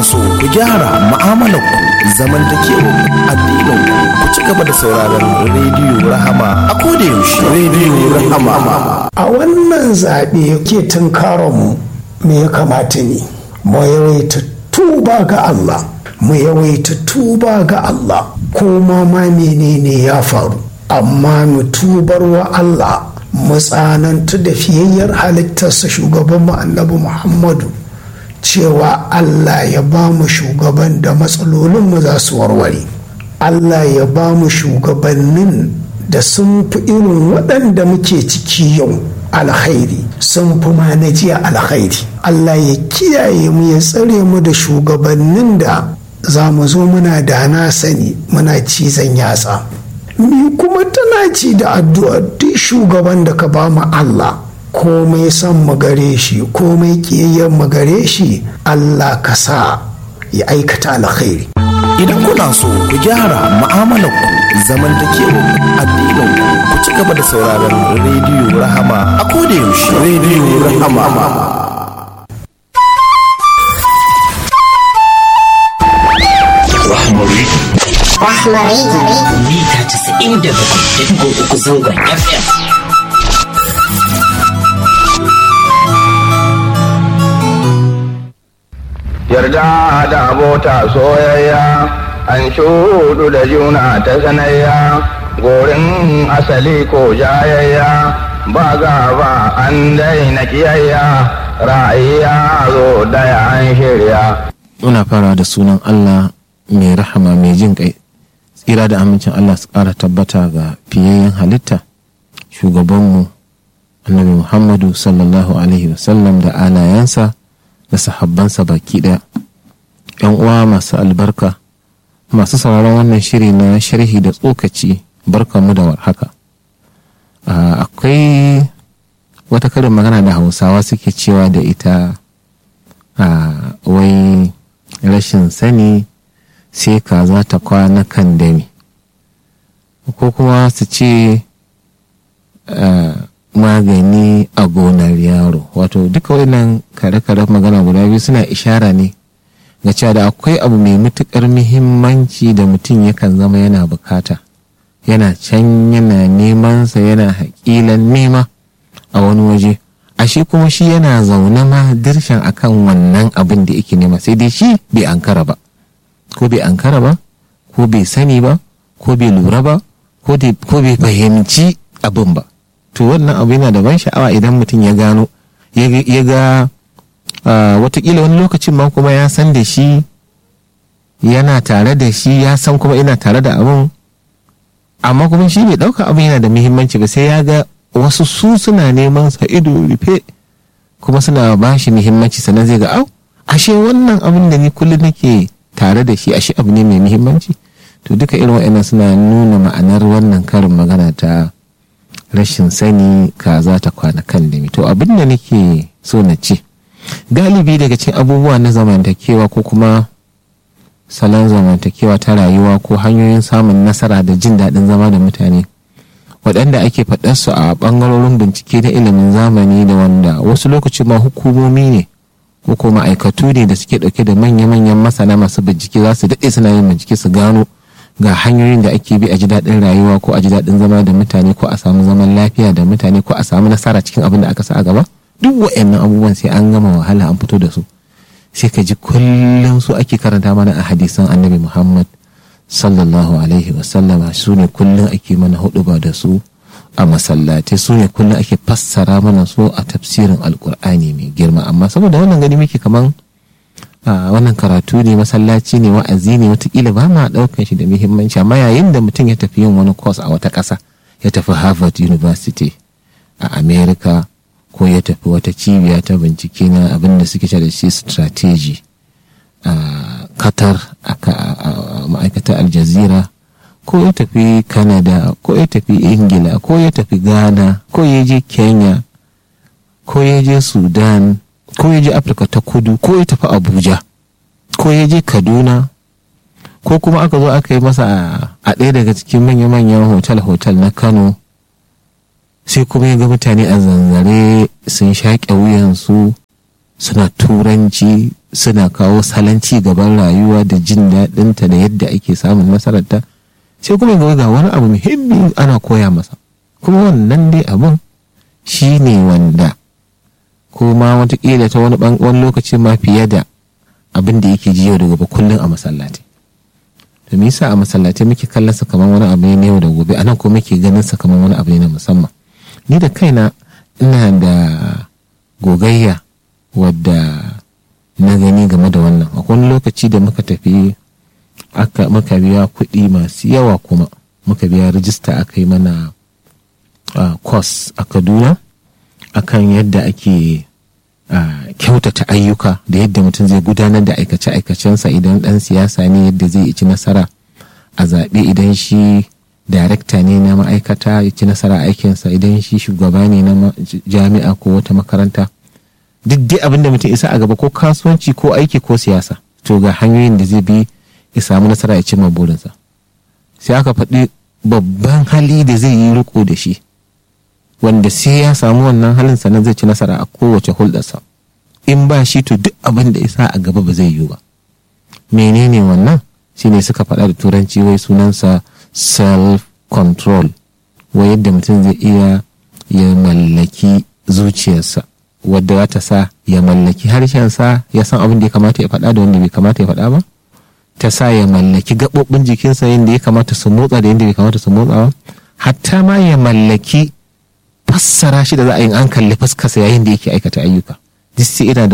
so ku gyara mu'amalarku zamantakewar addinin ku ci gaba da sauraron rediyo rahama a koda yaushe rediyo rahama a wannan zaɓe ke tunkaronmu me ya kamata ne mu yawaita tuba ga Allah mu yawaita tuba ga Allah kuma ma menene ya faru amma mu tubar wa Allah mu tsanantu da fiyayyar halittarsa shugaban mu annabi Muhammadu cewa Allah ya ba mu shugaban da matsalolinmu za su warware Allah ya ba mu shugabannin da sun fi irin waɗanda muke ciki yau alkhairi sun fi ma na jiya alkhairi Allah ya kiyaye mu ya tsare mu da shugabannin da za mu zo muna da na sani muna cizon yatsa ni kuma tana ci da addu'a duk shugaban da ka ba mu Allah komai son mu gare shi komai kiyayyen mu gare shi Allah ka sa ya aikata alkhairi idan kuna so ku gyara mu'amalarku zamantakewar addinin ku ci gaba da sauraron rediyo rahama a koda yaushe rediyo rahama Rahmari Rahmari. mita 97.3 zangon FM. yarda da abota soyayya an shudu da juna ta sanayya gorin asali ko jayayya ba gaba an daina kiyayya ra'ayya zo daya an shirya muna fara da sunan Allah mai rahama mai jin kai tsira da amincin Allah su ƙara tabbata ga fiyayyen halitta shugabanmu annabi Muhammadu sallallahu alaihi wasallam da alayensa da sahabbansa baki ɗaya yan uwa masu albarka masu sauraron wannan shiri na sharhi da tsokaci barkanmu da warhaka Ah, akwai wata karin magana da hausawa suke cewa da ita a wai rashin sani sai kaza ta kwana kan dami ko kuma su ce ah, magani a gonar yaro wato duka wannan kare-kare magana guda biyu suna ishara ne ga cewa da akwai abu mai matuƙar muhimmanci da mutum yakan zama yana bukata yana can yana nemansa yana haƙilan nema a wani waje ashe kuma shi yana zaune ma dirshan akan wannan abin da yake nema sai dai shi bai ankara ba ko bai ankara ba ko bai sani ba ko bai lura ba ko dai- ko bai fahimci abin ba to wannan abu yana da ban sha'awa idan mutum ya gano ya ga- ya ga ah, watakila wani lokacin ma kuma ya san da shi yana tare da shi ya san kuma ina tare da abin amma kuma shi bai ɗauka abin yana da muhimmanci ba sai ya ga wasu su suna neman sa ido rufe kuma suna ba shi muhimmanci sannan zai ga au ashe wannan abin da ni kullum nake tare da shi ashe abu ne mai muhimmanci to duka irin wa'annan suna nuna ma'anar wannan karin magana ta rashin sani kaza ta kwana kan dami to abin da nake so na ce galibi daga cikin abubuwa na zamantakewa ko kuma salon zamantakewa ta rayuwa ko hanyoyin samun nasara da jin daɗin zama da mutane waɗanda ake faɗarsu a ɓangarorin bincike na ilimin zamani da wanda wasu lokaci ma hukumomi ne ko kuma ma'aikatu ne da suke ɗauke da manya-manyan masana masu bincike za su daɗe suna yin bincike su gano ga hanyoyin da ake bi a ji daɗin rayuwa ko a ji daɗin zama da mutane ko a samu zaman lafiya da mutane ko a samu nasara cikin abin da aka sa a gaba duk wa'annan abubuwan sai an gama wahala an fito da su sai ka ji kullum su ake karanta mana a hadisan annabi muhammad sallallahu alaihi wasallama su ne kullum ake mana hudu ba da su a masallatai su ne kullum ake fassara mana su a tafsirin alkur'ani mai girma amma saboda wannan gani muke kaman a wannan karatu ne masallaci ne wa'azi ne watakila ba ma ɗaukan shi da muhimmanci amma yayin da mutum ya tafi yin wani course a wata ƙasa ya tafi harvard university a america ko ya tafi wata cibiya ta bincike na abin da suke da shi strategy a qatar a ma'aikatar aljazira ko ya tafi canada ko ya tafi ingila ko ya tafi ghana ko ya je kenya ko ya je sudan ko ya je afirka ta kudu ko ya tafi abuja ko ya je kaduna ko kuma aka zo aka yi masa a ɗaya daga cikin manya-manyan hotel-hotel na kano sai kuma ya ga mutane a zanzare sun shaƙe wuyansu suna turanci suna kawo salon ci gaban rayuwa da jin daɗinta da yadda ake samun nasararta sai kuma ga ga wani abu muhimmi ana koya masa kuma wannan dai abun shi ne wanda ko ma watakila ta wani wani lokaci ma fiye da abin da yake ji yau da gobe kullum a masallaci to me yasa a masallaci muke kallon sa kamar wani abu ne yau da gobe anan ko muke ganin sa kamar wani abu ne na musamman ni da kaina ina da gogayya wadda na gani game da wannan akwai wani lokaci da muka tafi aka muka biya kuɗi masu yawa kuma muka biya rijista aka yi mana course a kaduna akan yadda ake kyautata ayyuka da yadda mutum zai gudanar da aikace-aikacensa idan ɗan siyasa ne yadda zai ci nasara a zaɓe idan shi darekta ne na ma'aikata ya ci nasara aikinsa idan shi shugaba ne na jami'a ko wata makaranta duk dai abin da mutum isa a gaba ko kasuwanci ko aiki ko siyasa to ga hanyoyin da zai bi ya samu nasara ya cimma burinsa sai aka faɗi babban hali da zai yi riko da shi wanda sai ya samu wannan halin sannan zai ci nasara a kowace hulɗarsa in ba shi to duk abin da isa a gaba ba zai yiwu ba menene wannan shine suka faɗa da turanci wai sunansa self control wai yadda mutum zai iya ya mallaki zuciyarsa wadda za ta sa ya mallaki harshensa ya san abin da ya kamata ya faɗa da wanda bai kamata ya faɗa ba ta sa ya mallaki gaɓoɓin jikinsa yadda ya kamata su motsa da yadda bai kamata su motsa ba hatta ma ya mallaki fassara shi da za a yi an kalli fuskarsa yayin da yake aikata ayyuka duk sai ina da